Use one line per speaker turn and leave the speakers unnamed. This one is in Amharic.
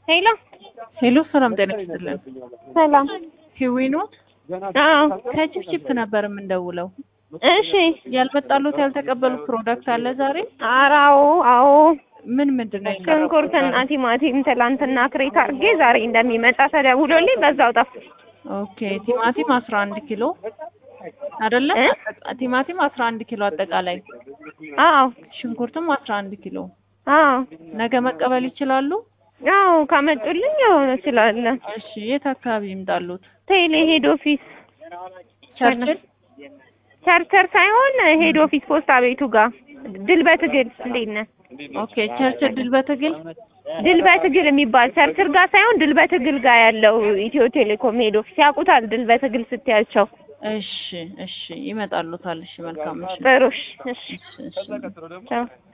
ሄሎ
ሄሎ ሰላም ጤና ይስጥልን።
ሰላም።
ሂዊ ኖት
አዎ
ከቺፕቺፕ ነበር የምንደውለው።
እሺ።
ያልመጣሉት ያልተቀበሉት ፕሮዳክት አለ ዛሬ?
ኧረ አዎ አዎ።
ምን ምንድን ነው የቀረበው
ሽንኩርትና
ዛሬ?
ቲማቲም ትላንትና ክሬት አድርጌ ዛሬ እንደሚመጣ ተደውሎልኝ በዛው ጠፋ።
ኦኬ ቲማቲም አስራ አንድ ኪሎ አይደለ?
እ?
ቲማቲም አስራ አንድ ኪሎ አጠቃላይ
አዎ
ሽንኩርትም አስራ አንድ ኪሎ
አዎ
ነገ መቀበል ይችላሉ?
አዎ ካመጡልኝ የሆነ እችላለሁ።
እሺ የት አካባቢ ይምጣሉት?
ቴሌ ሄድ ኦፊስ
ቸርችል
ቸርቸር ሳይሆን ሄድ ኦፊስ ፖስታ ቤቱ ጋር ድል በትግል እንዴት ነህ?
ኦኬ ቸርችል ድል በትግል
ድል በትግል የሚባል ቸርችል ጋር ሳይሆን ድል በትግል ጋር ያለው ኢትዮ ቴሌኮም ሄድ ኦፊስ ያውቁታል። ድል በትግል ስትያቸው
እሺ እሺ ይመጣሉታል። እሺ መልካም እሺ
ጥሩ እሺ እሺ
እሺ እሺ
ቻው